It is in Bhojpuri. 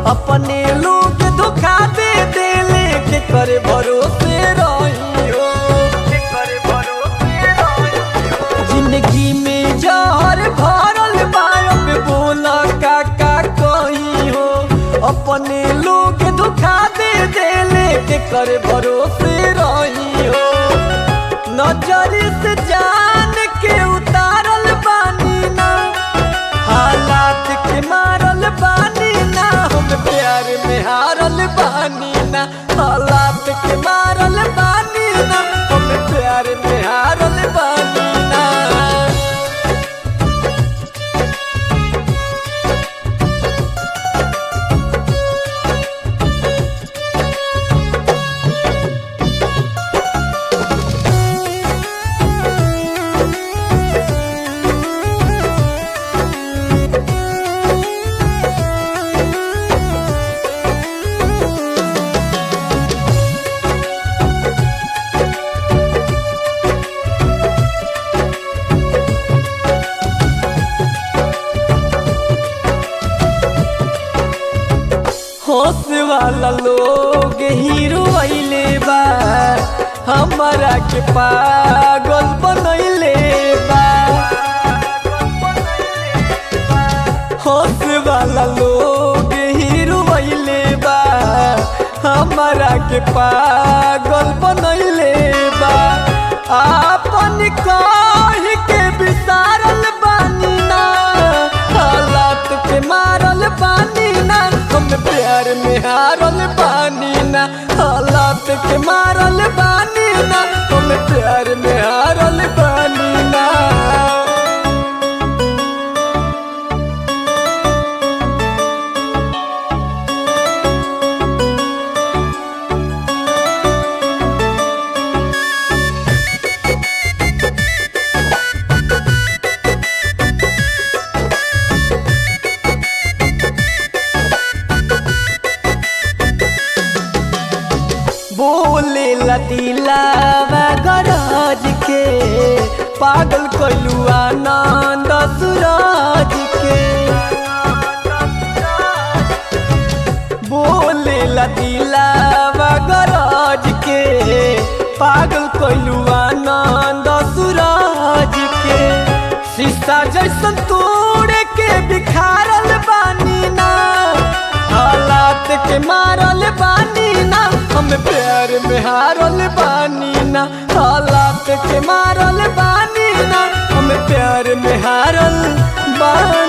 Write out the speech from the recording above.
अपने लोग धोखा दे देले के करे भरोसे रही हो के करे भरोसे रही हो जिंदगी में जहर भरल बायब बोला का का कही हो अपने लोग धोखा दे देले के करे भरोसे रही हो नजर से जान के उतारल बानी ना हालात के मारल बानी ना हम प्यार में हारल बानी ना हालात के मारल बानी ना हम प्यार में हारल बानी ना होश वाला लोग हीरो अइले बा हमारा के पागल बनैले बा होश वाला लोग हीरो अइले बा हमारा के पागल बनैले बा आपन कह के विसारल बानी ना हालात के मारल बानी ना हम प्यार में हारल बानी ना हालात के मारल बानी ना हम प्यार में हारल बानी ना बोले लतीलावा गरज के पागल कैलू आनंद सूरज के बोले लतीलावा गरज के पागल कैलू आनंद सूरज के शीशा जैसन तोड़ के बिखारल बानी ना हालात के मारल बानी ना हम प्यार में हारल बानी ना हालात के मारल बानी ना हम प्यार में हारल बानी